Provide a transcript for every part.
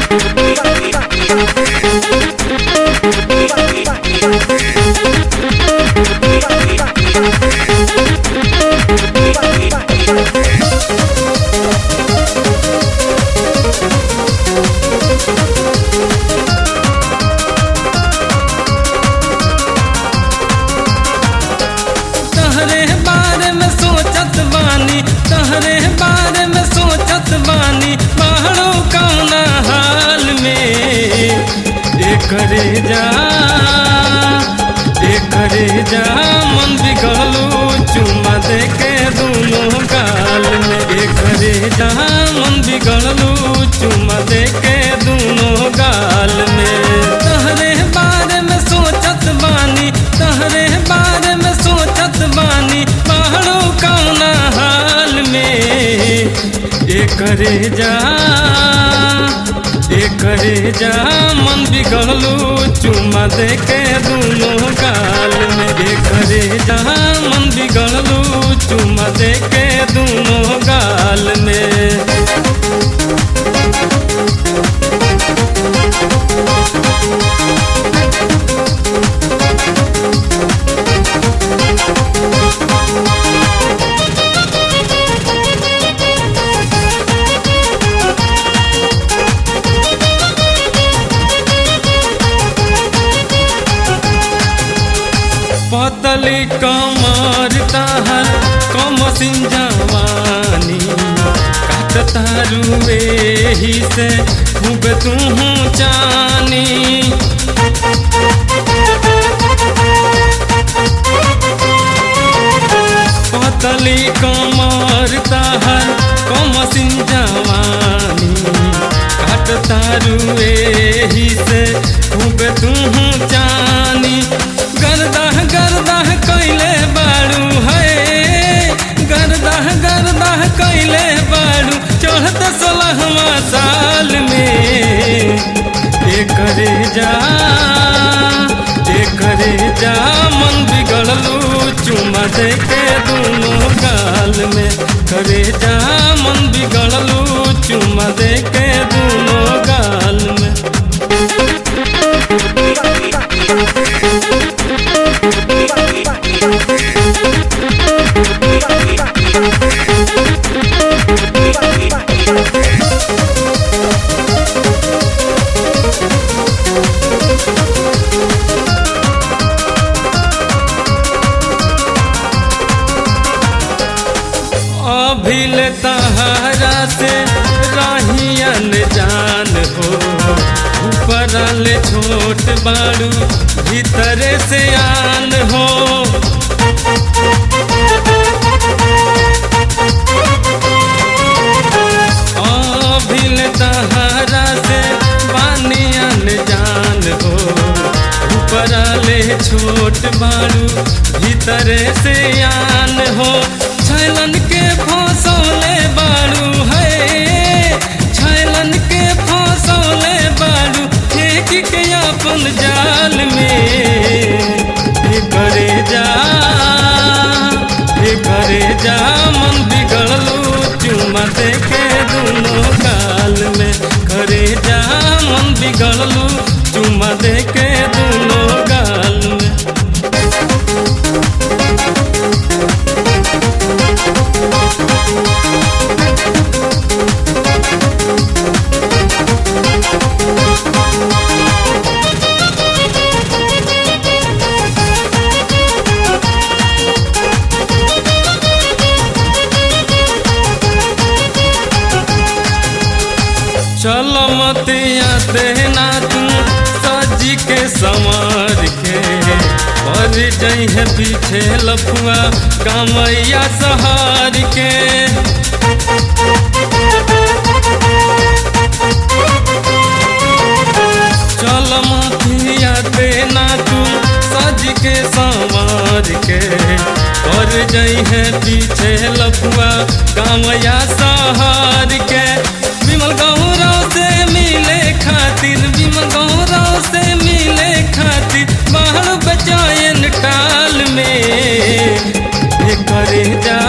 तहरे बारे में सोचत बानी तहरे बारे में सोचत बानी पहाड़ो कौना हाल में एकरे जा एकरे जा मन बिगड़लू चुमा दे के दोनों गाल में एकरे जा मन बिगड़लू चुमा दे के दोनों गाल में तहरे बारे में सोचत बानी तहरे बारे में सोचत बानी पहाड़ो कौना हाल में एकरे जा एकरे जा मन बिगड़लू चुमा दे के दोनों गाल में एकरे जा मन बिगड़लू चुमा दे के दोनों गाल में पतली कमर ताहर कम जवानी काटता रुए ही से खूब तू चानी पतली कमर ताहर कम जवानी काटता रुए ही से खूब तू चानी गरदाह गरदाह कैले बाड़ू है गरदाह गरदाह कैले बाड़ू चढ़त सोलहवा साल में एकरे जा एकरे जा मन बिगड़लू चुमा दे के दोनों गाल में करे जा मन बिगड़लू चुमा दे के दोनों गाल में अभिल तहारा से राहियन जान हो ऊपर ले छोट बाड़ू भीतरे से आन हो अभिल तहारा से बानियन जान हो ऊपर ले छोट बाड़ू भीतरे से आन हो छैलन के फसौले बाड़ू है छैलन के फसौले बाड़ू फेंक के अपन जाल में हे करे जा हे करे जा मन बिगड़लू चुमा दे के दोनों गाल में करे जा मन बिगड़लू चुमा दे के दोनों गाल में चल मतिया देना तू सजी के संवार के पर जइहे पीछे लफुआ कामैया सहार के चल मतिया देना तू सज के संवार के पर जइहे पीछे लफुआ कामैया सहार के विमल गौरव से मिले खातिर विमल गौरव से मिले खातिर बाहर बचायन टाल में ये करे जा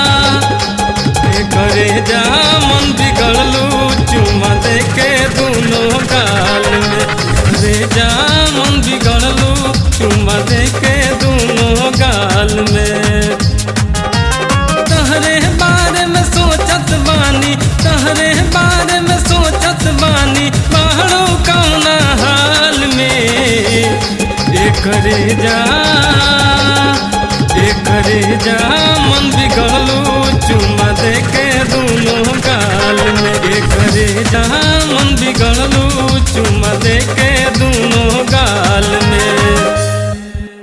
ये करे जा मन बिगड़लू चुमा दे के दोनों करे जा ए करे जा